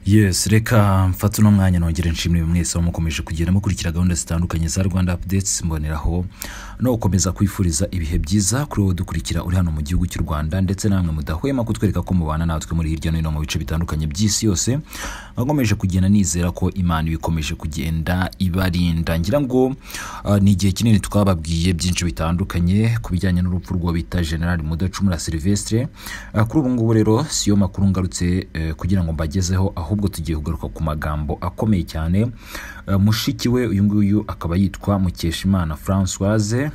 yesi reka mfate uno mwanya nongere nshimire mwese mukomeje kugenda mukurikira gahunda zitandukanye za rwanda apudetsi mboneraho no gukomeza kwifuriza ibihe byiza kuri wowe dukurikira uri hano mu gihugu cy'u rwanda ndetse namwe mudahwema kutwereka ko mubana natwe muri hirya no hino mu bice bitandukanye by'isi yose nkomeje kugenda nizera ko imana ibikomeje kugenda ibarinda ngira ngo ah, ni igihe kinini twababwiye byinshi bitandukanye ku bijyanye n'urupfu rwa bita generali mudacumura silvestre Ah, kuri ubu ngubu rero siyo makuru ngarutse eh, kugira ngo mbagezeho ahubwo tugiye kugaruka ku magambo akomeye cyane Eh, mushiki we uyu nguyu akaba yitwa mukeshimana francoise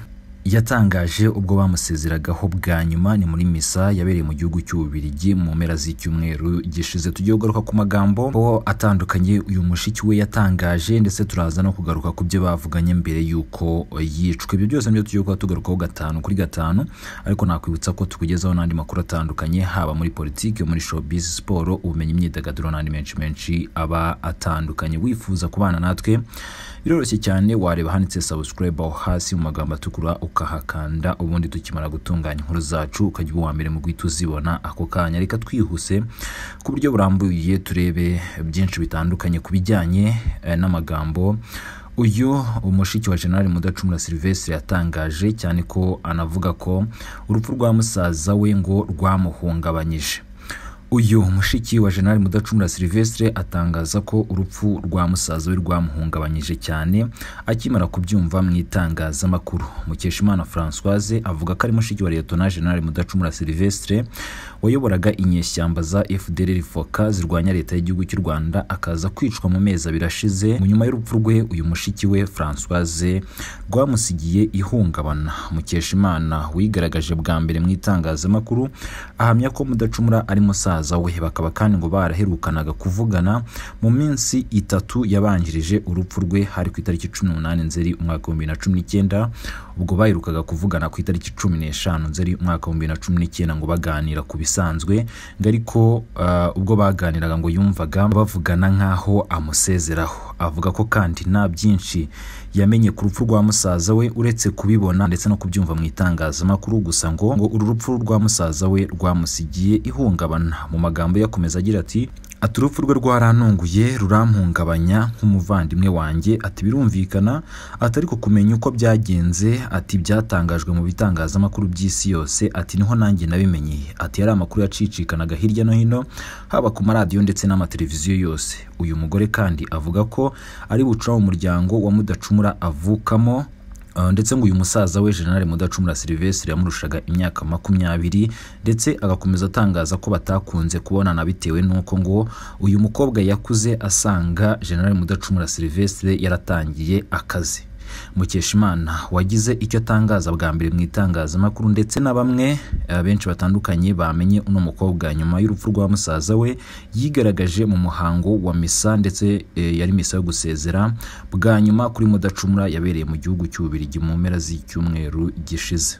yatangaje ubwo bamusezeragaho bwa nyuma ni muri misa yabereye mu gihugu cy'ububirigi mu mpera z'icyumweru gishize tugiye kugaruka ku magambo aho atandukanye uyu mushiki we yatangaje ndetse turaza no kugaruka ku byo bavuganye mbere y'uko yicwa ibyo byose nibyo tugiye kuba tugarukaho gatanu kuri gatanu ariko nakwibutsa ko tukugezaho n'andi makuru atandukanye haba muri politiki muri showbiz siporo ubumenyi imyidagaduro n'andi menshi menshi aba atandukanye wifuza kubana natwe biroroshye cyane wareba handitse subscribe aho hasi mu magambo atukura ukahakanda ubundi tukimara gutunganya inkuru zacu ukajya uba uwa mbere mu guhita uzibona ako kanya reka twihuse ku buryo burambuye turebe byinshi bitandukanye ku bijyanye eh, n'amagambo uyu umushiki wa generali mudacumura silvestre yatangaje cyane ko anavuga ko urupfu rwa musaza we ngo rwamuhungabanyije uyu mushiki wa generali mudacumura silvestre atangaza ko urupfu rwa musaza we rwamuhungabanyije cyane akimara kubyumva mu itangazamakuru mukeshimana francoise avuga ko ari mushiki wa liyetona generali mudacumura silvestre wayoboraga inyeshyamba za fdr foka zirwanya leta y'igihugu cy'u rwanda akaza kwicwa mu mezi abiri ashize mu nyuma y'urupfu rwe uyu mushiki we francoise rwamusigiye ihungabana mukeshimana wigaragaje bwa mbere mu itangazamakuru ahamya ko mudacumura ari musaza we bakaba kandi ngo baraherukanaga kuvugana mu minsi itatu yabanjirije urupfu rwe hari ku itariki cumi n'umunani nzeri umwaka w'ibihumbi bibiri na cumi n'icyenda ubwo baherukaga kuvugana ku itariki cumi n'eshanu nzeri umwaka w'ibihumbi bibiri na cumi n'icyenda ngo baganira ku bisanzwe ngo ariko ah, ubwo baganiraga ngo yumvaga bavugana nk'aho amusezeraho avuga ko kandi nta byinshi yamenye ku rupfu rwa musaza we uretse kubibona ndetse no kubyumva mu itangazamakuru gusa ngo ngo uru rupfu rwa musaza we rwamusigiye ihungabana mu magambo ye akomeza agira ati ati urupfu rwe rwarantunguye rurampungabanya nk'umuvandimwe wanjye ati birumvikana ati ariko kumenya uko byagenze ati byatangajwe mu bitangazamakuru by'isi yose ati niho nanjye nabimenye ati yari amakuru yacicikanaga hirya no hino haba ku maradiyo ndetse n'amateleviziyo yose uyu mugore kandi avuga ko ari buca mu muryango wa mudacumura avukamo Uh, ndetse ngo uyu musaza we generali mudacumura silvestre yamurushaga imyaka makumyabiri ndetse agakomeza atangaza ko batakunze kubonana bitewe n'uko ngo uyu mukobwa yakuze asanga generali mudacumura silvestre yaratangiye akazi mukeshimana wagize icyo atangaza bwa mbere mu itangazamakuru ndetse na bamwe eh, benshi batandukanye bamenye uno mukobwa nyuma y'urupfu rwa musaza we yigaragaje mu muhango wa misa ndetse eh, yari misa yo gusezera bwa nyuma kuri mudacumura yabereye mu gihugu cy'ububirigi mu mpera z'icyumweru gishize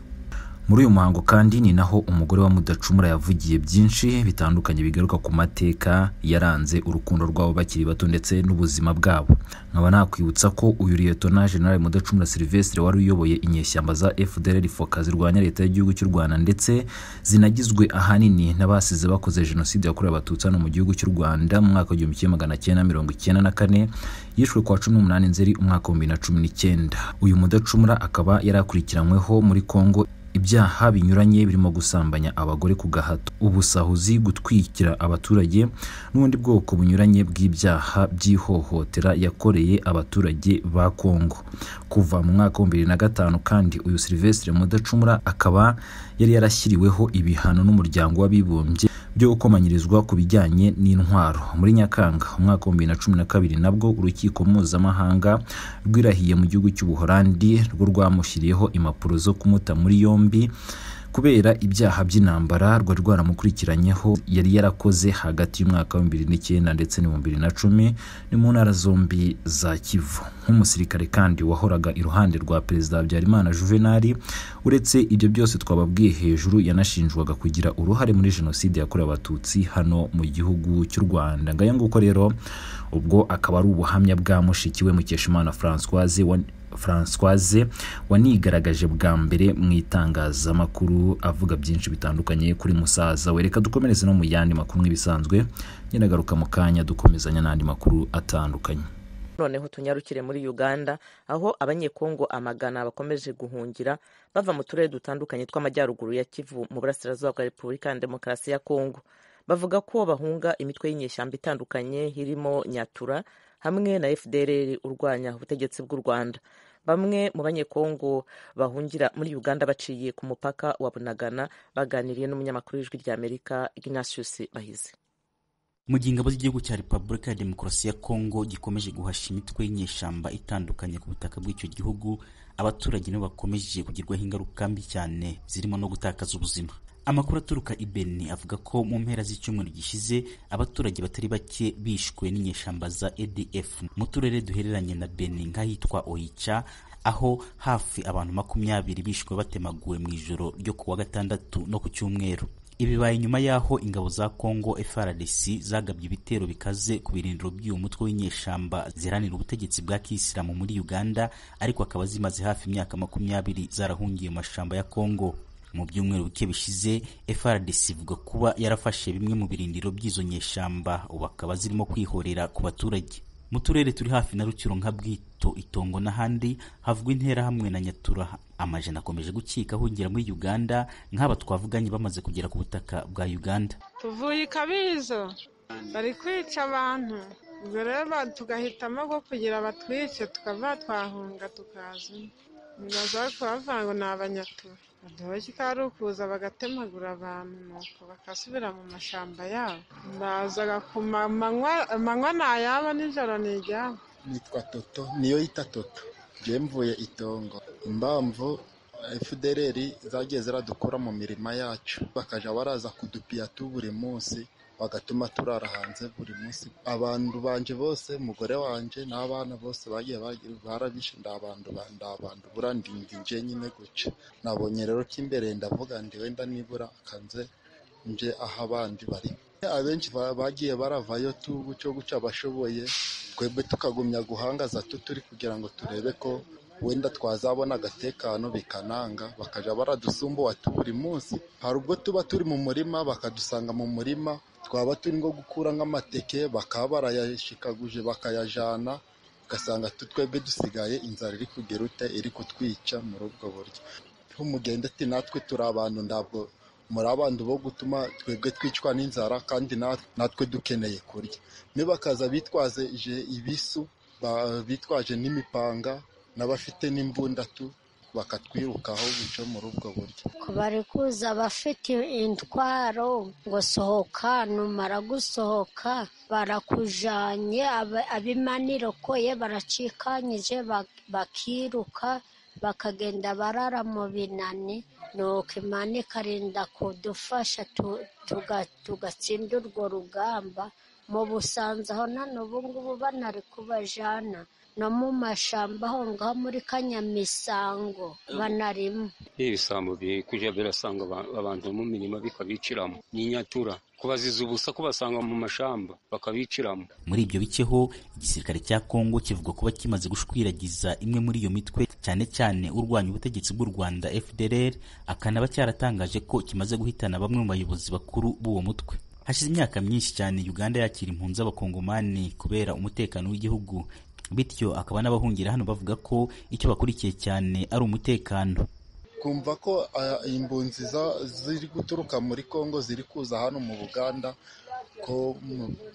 muri uyu muhango kandi ni naho umugore wa mudacumura yavugiye byinshi bitandukanye bigaruka ku mateka yaranze urukundo rwabo bakiri bato ndetse n'ubuzima bwabo nkaba nakwibutsa ko uyu liyetona generali mudacumura silvestre wari uyoboye inyeshyamba za fdr foka zirwanya leta y'igihugu cy'u rwanda ndetse zinagizwe ahanini n'abasize bakoze jenoside yakorewe abatutsi hano mu gihugu cy'u rwanda mu mwaka w'igihumbi kimwe magana cyenda mirongo icyenda na kane yishwe kwa cumi n'umunani nzeri umwaka w'ibihumbi bibiri na cumi n'icyenda uyu mudacumura akaba yari akurikiranyweho muri kongo ibyaha binyuranye birimo gusambanya abagore ku gahato ubusahuzi gutwikira abaturage n'ubundi bwoko bunyuranye bw'ibyaha by'ihohotera yakoreye abaturage ba kongo kuva mu mwaka wa bibiri na gatanu kandi uyu silvestre mudacumura akaba yari yarashyiriweho ibihano n'umuryango w'abibumbye byo gukomanyirizwa ku bijyanye n'intwaro muri nyakanga umwaka wa bibiri na cumi na kabiri nabwo urukiko mpuzamahanga rwirahiye mu gihugu cy'ubuhorandi rwo rwamushyiriyeho impapuro zo kumuta muri yombi kubera ibyaha by'intambara rwari rwaramukurikiranyeho yari yarakoze hagati y'umwaka wa bibiri n'icyenda ndetse n'ibihumbi bibiri na cumi ni mu ntara zombi za kivu nk'umusirikare kandi wahoraga iruhande rwa perezida habyarimana juvenali uretse ibyo byose twababwiye hejuru yanashinjwaga kugira uruhare muri jenoside yakorewe abatutsi hano mu gihugu cy'u rwanda ngayo nguko rero ubwo akaba ari ubuhamya bwa mushiki we mukeshimana francoise wa- Françoise wanigaragaje bwa mbere mu itangazamakuru avuga byinshi bitandukanye kuri musaza we reka dukomereze no mu yandi makuru nk'ibisanzwe nyenagaruka mu kanya dukomezanya n'andi makuru atandukanye noneho tunyarukire muri uganda aho abanyekongo amagana bakomeje guhungira bava mu turere dutandukanye tw'amajyaruguru ya kivu mu burasirazuba bwa repubulika ya demokarasi ya kongo bavuga ko bahunga imitwe y'inyeshyamba itandukanye irimo nyatura hamwe na fdr urwanya ubutegetsi bw'u rwanda bamwe mu banyekongo bahungira muri uganda baciye ku mupaka wa bunagana baganiriye n'umunyamakuru w'ijwi rya amerika ignatius bahize mu gihe ingabo z'igihugu cya repubulika ya demokarasi ya kongo gikomeje guhasha imitwe y'inyeshyamba itandukanye ku butaka bw'icyo gihugu abaturage nibo bakomeje kugirwaho ingaruka mbi cyane zirimo no gutakaza ubuzima amakuru aturuka i Beni avuga ko mu mpera z'icyumweru gishize abaturage batari bake bishwe n'inyeshyamba za ADF mu turere duhereranye na Beni nk'ahitwa Oicha aho hafi abantu makumyabiri bishwe batemaguwe mu ijoro ryo kuwa gatandatu no ku cyumweru ibibaye nyuma y'aho ingabo za Congo FARDC zagabye ibitero bikaze ku birindiro by'uyu mutwe w'inyeshyamba ziharanira ubutegetsi bwa kisilamu muri Uganda ariko akaba zimaze hafi imyaka makumyabiri zarahungiye mu mashamba ya Congo mu byumweru bike bishize FRDC ivuga kuba yarafashe bimwe mu birindiro by'izo nyeshyamba ubu akaba zirimo kwihorera ku baturage mu turere turi hafi na Rutsiro nka Bwito Itongo n'ahandi havugwa intera hamwe na Nyatura amajana akomeje gukika ahungira muri Uganda nk'aba twavuganye bamaze kugera ku butaka bwa Uganda tuvuye i Kabizo bari kwica abantu ubwo rero tugahitamo ko kugira batwice tukava twahunga tukaza nibaza kubavuga ngo ni abanyatura baduhoje ari ukuza bagatemagura abantu nuko bakasubira mu mashyamba yabo bazaga ku manywa ni ayabo nijoro ni iryabo nitwa toto niyo yita toto mvuye itongo impamvu fdr zagiye ziradukura mu mirima yacu bakajya baraza kudupiyatu buri munsi bagatuma turara hanze buri munsi abantu banje bose umugore wanje n'abana bose bagiye barabishe ndabandu ndabandu bura ndinda nje nyine guca nabonye rero ko imbere ndavuga ndi wenda nibura kanze nje aho abandi bari abenshi bagiye baravayo tubu cyo guca abashoboye twebwe tukagumya guhangaza tuturi kugira ngo turebe ko wenda twazabona agatekano bikananga bakajya baradusumbuwa buri munsi hari ubwo tuba turi mu murima bakadusanga mu murima twaba turi nko gukura nk'amateke bakaba barayashikaguje bakayajana ugasanga twebwe dusigaye inzara iri kugera ute iri kutwica muri ubwo buryo nk'umugende ati natwe turi abantu ntabwo muri abantu bo gutuma twebwe twicwa n'inzara kandi natwe dukeneye kurya bakaza bitwaze ibisu bitwaje n'imipanga n'abafite n'imbundatu bakatwirukaho guca muri ubwo buryo bari kuza abafite intwaro ngo sohoka numara gusohoka barakujanye abimaniro koye baracikanyije bakiruka bakagenda barara mu binani nuko imana ikarinda kudufasha tugatsinda urwo rugamba mu busanza aho none ubu ngubu banari kubajana no mu mashyamba aho ngaho muri kanyamisango banarimo ibisambo bikujya birasanga abantu mu mirima bikabiciramo n'inyatura kubaziza ubusa kubasanga mu mashamba bakabiciramo muri ibyo biceho igisirikare cya kongo kivuga kuba kimaze gushwiragiza imwe muri iyo mitwe cyane cyane urwanya ubutegetsi bw'u rwanda fdr akanaba cyaratangaje ko kimaze guhitana bamwe mu bayobozi bakuru b'uwo mutwe hashize imyaka myinshi cyane uganda yakira impunzi z'abakongomani kubera umutekano w'igihugu bityo akaba n'abahungira hano bavuga ko icyo bakurikiye cyane ari umutekano kumva ko impunzi ziri guturuka muri congo ziri kuza hano mu buganda ko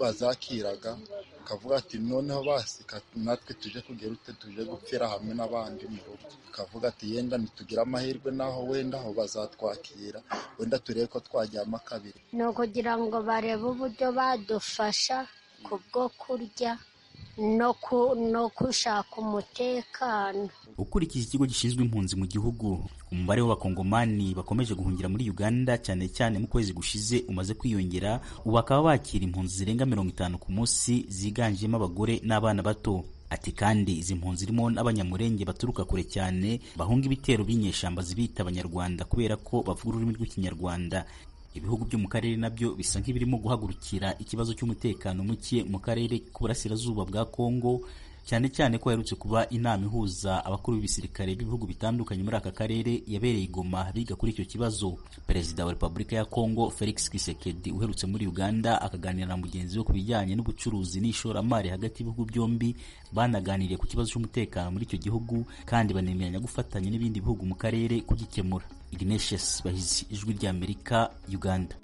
bazakiraga ukavuga ati noneho basi natwe tuje kugera ute tuje gupfira hamwe n'abandi mu rugo ukavuga ati yenda ntitugire amahirwe naho wenda aho bazatwakira wenda turebe ko twajyamo kabiri ni ukugira ngo barebe uburyo badufasha ku bwo kurya no gushaka umutekano ukurikije ikigo gishinzwe impunzi mu gihugu umubare w'abakongomani bakomeje guhungira muri uganda cyane cyane mu kwezi gushize umaze kwiyongera ubu bakaba bakira impunzi zirenga mirongo itanu ku munsi ziganjemo abagore n'abana bato ati kandi izi mpunzi zirimo n'abanyamurenge baturuka kure cyane bahunga ibitero by'inyeshyamba zibita abanyarwanda kubera ko bavuga ururimi rw'ikinyarwanda ibihugu byo mu karere nabyo bisa nk'ibirimo guhagurukira ikibazo cy'umutekano muke mu karere k'uburasirazuba bwa kongo cyane cyane ko aherutse kuba inama ihuza abakuru b'ibisirikare b'ibihugu bitandukanye muri aka karere yabereye i Goma biga kuri icyo kibazo perezida wa repubulika ya kongo felix kisekedi uherutse muri uganda akaganira na mugenzi we ku bijyanye n'ubucuruzi n'ishoramari hagati y'ibihugu byombi banaganiriye ku kibazo cy'umutekano muri icyo gihugu kandi banemeranya gufatanya n'ibindi bihugu mu karere kugikemura ignatius bahizi ijwi ry'amerika uganda